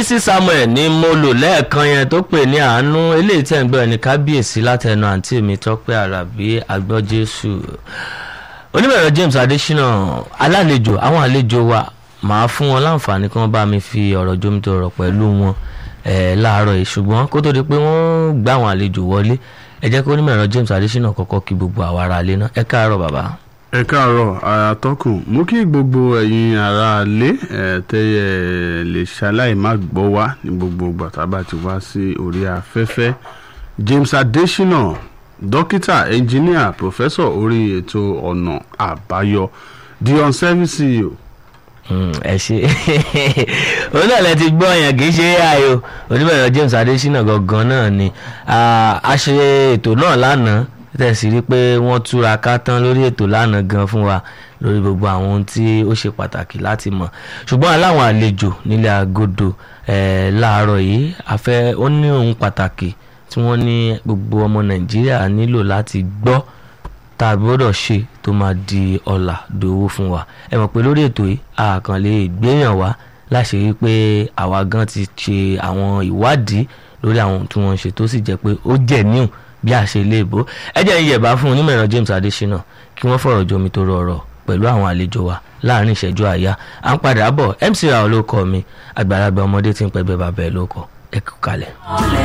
bísí samuel ni mo lò lẹ́ẹ̀kan yẹn tó pè ní àánú eléyìí tẹ̀ ń gbọ́ ẹni kábíyèsí látẹnu àǹtí mi tọ́pẹ́ àràbí agbọ́jésù oníbẹ̀rẹ̀ james adésínà alálejò àwọn àlejò wa màá fún wọn láǹfààní kí wọ́n bá mi fi ọ̀rọ̀ jomitoro pẹ̀lú wọn eh, láàárọ̀ yìí ṣùgbọ́n kó tó di pé wọ́n gbá àwọn àlejò wọlé ẹ jẹ́ kó oníbẹ̀rẹ̀ james adésínà kọ́kọ́ kí gbogbo àwa ará ilé náà ẹ káàárọ̀ bàbá. ẹ káàárọ̀ àtọkùn mú kí gbogbo ẹ̀yin ará ilé ẹ tẹyẹ lè ṣaláì má gbọ́ wá ní gbogbo ìgbà tá a bá ti wá sí orí afẹ́fẹ́ James Adesina dókítà ẹnjìníà pòfẹ́sọ̀ orí ètò ọ̀nà àbáyọ the on-service CEO Mm, ẹ ṣe òun náà lẹ ti gbọ́ yẹn kì í ṣe ai o oníbẹ̀rẹ̀ James Adésínà gangan náà ni Ah, a ṣe ètò náà lánàá tẹ̀sí rí pé wọ́n túra ká tán lórí ètò lánàá gan fún wa lórí gbogbo àwọn ohun tí ó ṣe pàtàkì láti mọ̀ ṣùgbọ́n aláwọn àlejò nílẹ̀ agodo eh, láàárọ̀ yìí afẹ́ ó ní ohun pàtàkì tí wọ́n ní gbogbo ọmọ Nàìjíríà nílò láti gbọ́ tá a gbọ́dọ̀ ṣe tó máa di ọ̀là dòwó fún wa ẹ mọ̀ pé lórí ètò yìí a kàn lè gbéyàn wá láṣẹ rí pé àwa gan ti ṣe àwọn ìwádìí lórí àwọn ohun tí wọ́n ń ṣe tó sì jẹ́ pé ó jẹ́ níhùn bí a ṣe lè bó ẹ jẹ́ ìyẹ̀bá fún onímọ̀ ẹ̀rọ James Adésínà kí wọ́n fọ̀rọ̀ jomi tó rọrọ̀ pẹ̀lú àwọn àlejò wa láàrin ìṣẹ́jú àyà à ń padà bọ̀ MC Raoul ló kọ mi àgbàlagbà ọmọdé tí ń pẹ́gbẹ́ bàbá ẹ̀ ló kọ ẹ kú kalẹ̀.